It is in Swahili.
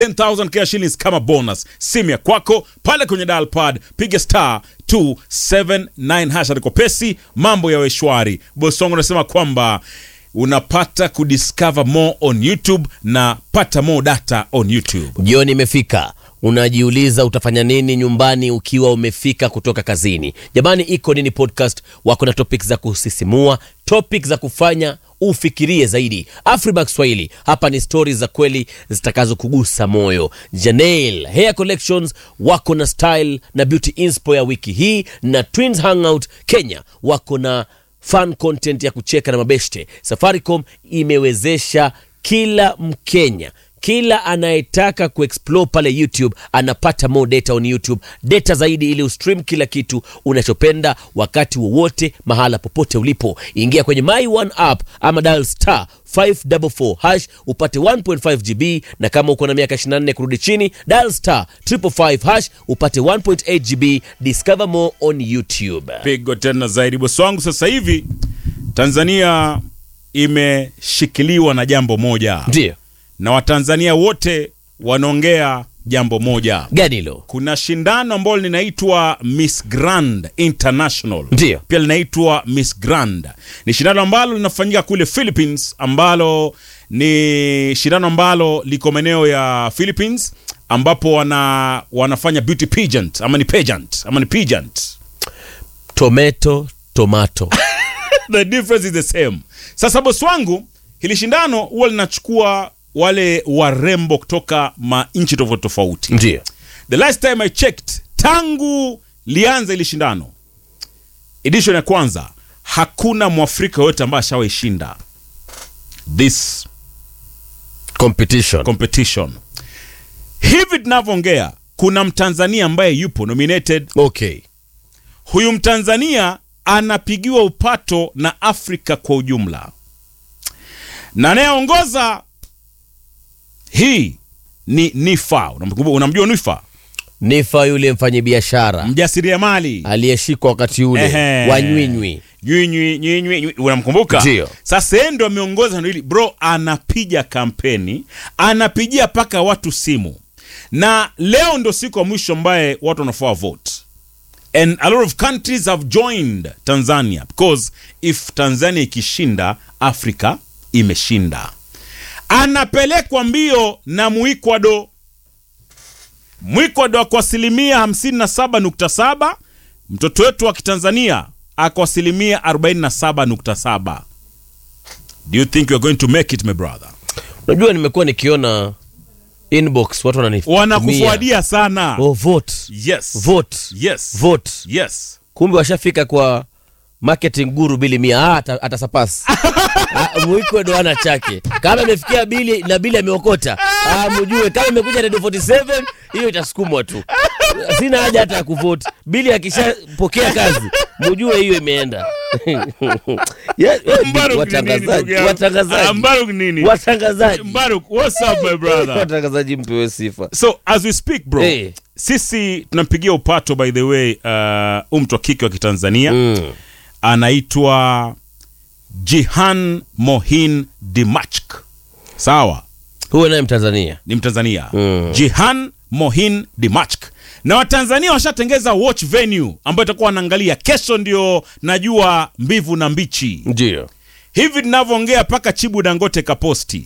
10,000 Kenya shillings kama bonus. Simu ya kwako pale kwenye dial pad, piga star 279 hash alikopesi, mambo yawe shwari. Bosi wangu anasema kwamba unapata kudiscover more on YouTube na pata more data on YouTube. Jioni imefika, unajiuliza utafanya nini nyumbani ukiwa umefika kutoka kazini. Jamani, iko nini podcast wako na topic za kusisimua, topic za kufanya ufikirie zaidi. Afriback Swahili, hapa ni stori za kweli zitakazokugusa moyo. Janelle Hair Collections wako na style na beauty inspo ya wiki hii, na Twins Hangout Kenya wako na fun content ya kucheka na mabeshte. Safaricom imewezesha kila Mkenya kila anayetaka kuexplore pale YouTube anapata more data on YouTube, data zaidi ili ustream kila kitu unachopenda wakati wowote mahala popote ulipo. Ingia kwenye My One app ama dial star 544 hash upate 1.5 GB, na kama uko na miaka 24 kurudi chini dial star 555 hash upate 1.8 GB. Discover more on YouTube. Pigo tena zaidi bosi wangu. Sasa hivi Tanzania imeshikiliwa na jambo moja, Ndio na Watanzania wote wanaongea jambo moja. gani hilo? Kuna shindano ambalo linaitwa Miss Grand International, Ndio. pia linaitwa Miss Grand. Ni shindano ambalo linafanyika kule Philippines, ambalo ni shindano ambalo liko maeneo ya Philippines, ambapo wana wanafanya beauty pageant ama ni pageant ama ni pageant Tomato tomato the difference is the same. Sasa bosi wangu, hili shindano huwa linachukua wale warembo kutoka manchi tofauti tofauti. ndio The last time I checked, tangu lianza hili shindano, edition ya kwanza, hakuna mwafrika yoyote ambaye ashawaishinda this competition. competition. Hivi tunavyoongea, kuna mtanzania ambaye yupo nominated. Okay. Huyu mtanzania anapigiwa upato na Afrika kwa ujumla, na anayeongoza hii ni Nifa. Unamkumbuka- Unamjua Nifa, Nifa yule mfanyabiashara mjasiriamali aliyeshikwa wakati ule Ehe. wa nywinywi. nywinywi nywinywi, nywi- unamkumbuka? Ndio. Sasa yeye ndo ameongoza ndio hili bro, anapiga kampeni, anapigia mpaka watu simu, na leo ndo siku ya mwisho ambaye watu wanafaa vote and a lot of countries have joined Tanzania because if Tanzania ikishinda Afrika imeshinda. Anapelekwa mbio na Muikwado. Mwikwado ako asilimia 57.7, mtoto wetu wa Kitanzania ako asilimia 47.7. Do you think you're going to make it my brother? Unajua, nimekuwa nikiona inbox watu wananitumia. Wanakufuadia sana. Oh, vote Yes. vote Yes. vote. Yes. Kumbe washafika kwa marketing guru bili mia ah, ata- atasapasi Ah, mwiko ndo ana chake kama imefikia bili na bili ameokota ah, mjue kama imekuja redio 47 hiyo itasukumwa tu sina haja hata ya kuvote bili akishapokea kazi mjue hiyo imeenda Yeah, yeah, Mbaruk ni nini, watangazaji ndugu yangu? Ah, watangazaji Mbaruk nini? watangazaji Mbaruk, what's up my brother? watangazaji mpewe sifa So as we speak bro, Eh. sisi tunampigia upato by the way uh, huyu mtu wa kike wa Kitanzania mm. anaitwa Jihan Mohin Dimachk. Sawa, huwe naye mtanzania ni Mtanzania. Mm. Jihan Mohin Dimachk. Na Watanzania washatengeza watch venue ambayo itakuwa wanaangalia kesho, ndio najua mbivu na mbichi. ndio Hivi tunavyoongea mpaka Chibu Dangote kaposti